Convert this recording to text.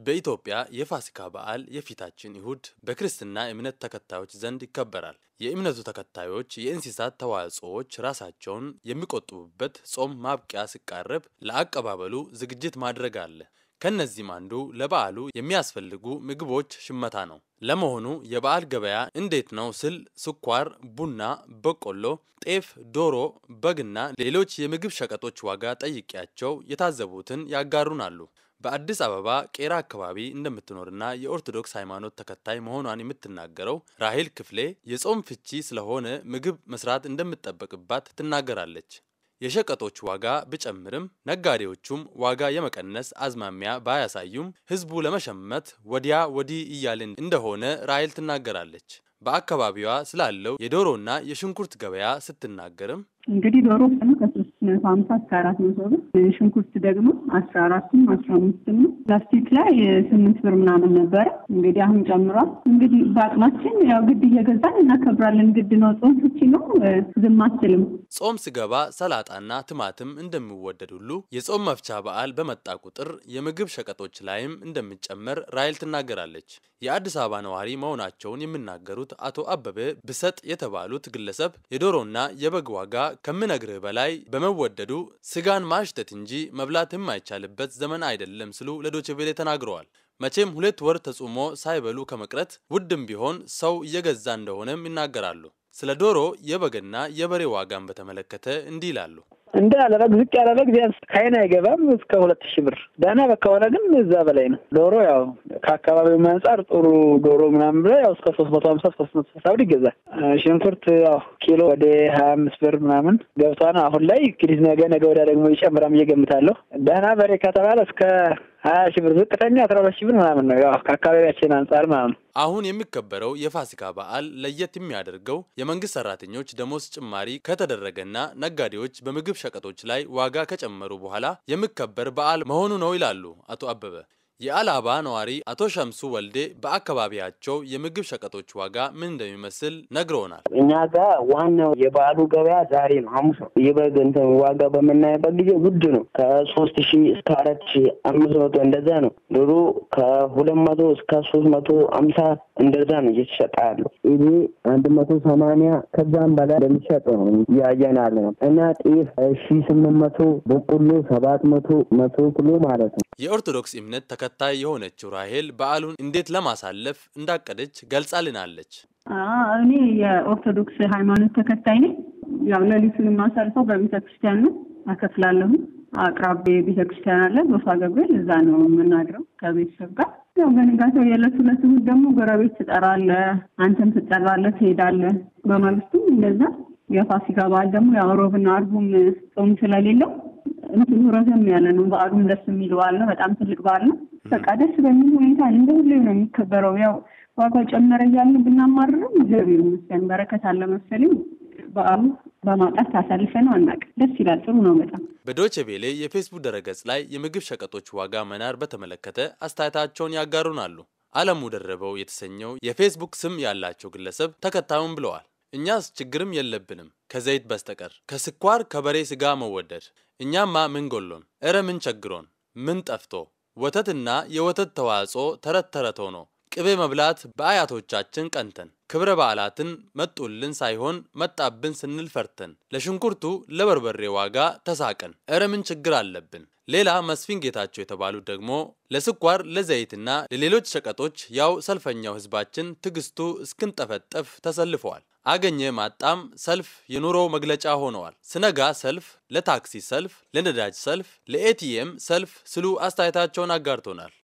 በኢትዮጵያ የፋሲካ በዓል የፊታችን እሁድ በክርስትና እምነት ተከታዮች ዘንድ ይከበራል። የእምነቱ ተከታዮች የእንስሳት ተዋጽኦዎች ራሳቸውን የሚቆጥቡበት ጾም ማብቂያ ሲቃረብ ለአቀባበሉ ዝግጅት ማድረግ አለ። ከነዚህም አንዱ ለበዓሉ የሚያስፈልጉ ምግቦች ሽመታ ነው። ለመሆኑ የበዓል ገበያ እንዴት ነው ስል ስኳር፣ ቡና፣ በቆሎ፣ ጤፍ፣ ዶሮ፣ በግና ሌሎች የምግብ ሸቀጦች ዋጋ ጠይቄያቸው የታዘቡትን ያጋሩናሉ። በአዲስ አበባ ቄራ አካባቢ እንደምትኖርና የኦርቶዶክስ ሃይማኖት ተከታይ መሆኗን የምትናገረው ራሄል ክፍሌ የጾም ፍቺ ስለሆነ ምግብ መስራት እንደምትጠበቅባት ትናገራለች። የሸቀጦች ዋጋ ቢጨምርም ነጋዴዎቹም ዋጋ የመቀነስ አዝማሚያ ባያሳዩም ሕዝቡ ለመሸመት ወዲያ ወዲህ እያልን እንደሆነ ራሄል ትናገራለች። በአካባቢዋ ስላለው የዶሮና የሽንኩርት ገበያ ስትናገርም እንግዲህ ዶሮ ቀኑ ከሶስት መቶ ሀምሳ እስከ አራት መቶ ብር ሽንኩርት ደግሞ አስራ አራትም አስራ አምስትም ነው። ፕላስቲክ ላይ ስምንት ብር ምናምን ነበረ። እንግዲህ አሁን ጨምሯል። እንግዲህ በአቅማችን ያው ግድ እየገዛን እናከብራለን። ግድ ነው። ጾም ፍቺ ነው። ዝም አትልም። ጾም ስገባ ሰላጣና ትማትም እንደሚወደድ ሁሉ የጾም መፍቻ በዓል በመጣ ቁጥር የምግብ ሸቀጦች ላይም እንደሚጨመር ራይል ትናገራለች። የአዲስ አበባ ነዋሪ መሆናቸውን የሚናገሩት አቶ አበበ ብሰጥ የተባሉት ግለሰብ የዶሮና የበግ ዋጋ ከምነግርህ በላይ በመወደዱ ስጋን ማሽተት እንጂ መብላት የማይቻልበት ዘመን አይደለም ሲሉ ለዶችቬሌ ተናግረዋል። መቼም ሁለት ወር ተጾሞ ሳይበሉ ከመቅረት ውድም ቢሆን ሰው እየገዛ እንደሆነም ይናገራሉ። ስለ ዶሮ የበግና የበሬ ዋጋን በተመለከተ እንዲህ ይላሉ። እንደ ያለ በግ ዝቅ ያለ በግ ቢያንስ ከአይን አይገባም እስከ ሁለት ሺህ ብር ደህና በግ ከሆነ ግን እዛ በላይ ነው። ዶሮ ያው ከአካባቢው አንጻር ጥሩ ዶሮ ምናምን ብለ ያው እስከ ሶስት መቶ ሀምሳ ሶስት መቶ ስልሳ ብር ይገዛል። ሽንኩርት ያው ኪሎ ወደ ሀያ አምስት ብር ምናምን ገብቷን አሁን ላይ እንግዲህ ነገ ነገ ወዲያ ደግሞ ይጨምራም እየገምታለሁ። ደህና በሬ ከተባለ እስከ ሀያ ሺህ ብር ዝቅተኛ አስራ ሁለት ሺህ ብር ምናምን ነው ያው ከአካባቢያችን አንጻር ማለት ነው። አሁን የሚከበረው የፋሲካ በዓል ለየት የሚያደርገው የመንግስት ሰራተኞች ደሞዝ ጭማሪ ከተደረገና ነጋዴዎች በምግብ ሸቀጦች ላይ ዋጋ ከጨመሩ በኋላ የሚከበር በዓል መሆኑ ነው ይላሉ አቶ አበበ። የአላባ ነዋሪ አቶ ሸምሱ ወልዴ በአካባቢያቸው የምግብ ሸቀጦች ዋጋ ምን እንደሚመስል ነግረውናል። እኛ ጋር ዋናው የበዓሉ ገበያ ዛሬ ነው፣ ሐሙስ ነው። የበግ እንትን ዋጋ በምናይበት ጊዜ ውድ ነው። ከሶስት ሺ እስከ አራት ሺ አምስት መቶ እንደዛ ነው። ዶሮ ከሁለት መቶ እስከ ሶስት መቶ አምሳ እንደዛ ነው እየተሸጠ ያለው። ይሄ አንድ መቶ ሰማንያ ከዛም በላይ እንደሚሸጥ ነው እያየን ያለ ነው እና ጤፍ ሺ ስምንት መቶ በቆሎ ሰባት መቶ መቶ ኪሎ ማለት ነው። የኦርቶዶክስ እምነት ተከታይ የሆነችው ራሄል በዓሉን እንዴት ለማሳለፍ እንዳቀደች ገልጻልናለች። እኔ የኦርቶዶክስ ሃይማኖት ተከታይ ነኝ። ያው ሌሊቱን የማሳልፈው በቤተ ክርስቲያን ነው። አከፍላለሁ። አቅራቢ ቤተ ክርስቲያን አለ ጎፋ ገብርኤል፣ እዛ ነው የምናድረው ከቤተሰብ ጋር። ያው በንጋታው የዕለት ሁለት እሑድ ደግሞ ጎረቤት ትጠራለህ፣ አንተም ትጠራለህ፣ ትሄዳለህ። በማግስቱም እንደዛ የፋሲካ በዓል ደግሞ ያው ሮብና አርቡም ጾም ስለሌለው እንትኑ ረዘም ያለ ነው። በዓሉም ደስ የሚል በዓል ነው። በጣም ትልቅ በዓል ነው። በቃ ደስ በሚል ሁኔታ እንደ ሁሌ ነው የሚከበረው። ያው ዋጋው ጨመረ እያልን ብናማርርም እግዚአብሔር ይመስገን በረከት አለ መሰለኝ። በዓሉ በማውጣት ታሳልፈ ነው አናውቅም። ደስ ይላል። ጥሩ ነው በጣም። በዶቼ ቬሌ የፌስቡክ ድረገጽ ላይ የምግብ ሸቀጦች ዋጋ መናር በተመለከተ አስተያየታቸውን ያጋሩናሉ። አለሙ ደረበው የተሰኘው የፌስቡክ ስም ያላቸው ግለሰብ ተከታዩም ብለዋል። እኛስ ችግርም የለብንም ከዘይት በስተቀር ከስኳር ከበሬ ስጋ መወደድ እኛማ ምን ጎሎን? እረ ምን ቸግሮን? ምን ጠፍቶ? ወተትና የወተት ተዋጽኦ ተረት ተረት ሆኖ ቅቤ መብላት በአያቶቻችን ቀንተን ክብረ በዓላትን መጡልን ሳይሆን መጣብን ስንል ፈርተን ለሽንኩርቱ ለበርበሬ ዋጋ ተሳቀን። እረ ምን ችግር አለብን? ሌላ መስፍን ጌታቸው የተባሉት ደግሞ ለስኳር ለዘይትና ለሌሎች ሸቀጦች ያው ሰልፈኛው ሕዝባችን ትዕግስቱ እስክንጠፈጠፍ ተሰልፈዋል። አገኘ ማጣም ሰልፍ የኑሮው መግለጫ ሆነዋል። ስነጋ ሰልፍ፣ ለታክሲ ሰልፍ፣ ለነዳጅ ሰልፍ፣ ለኤቲኤም ሰልፍ ስሉ አስተያየታቸውን አጋርቶናል።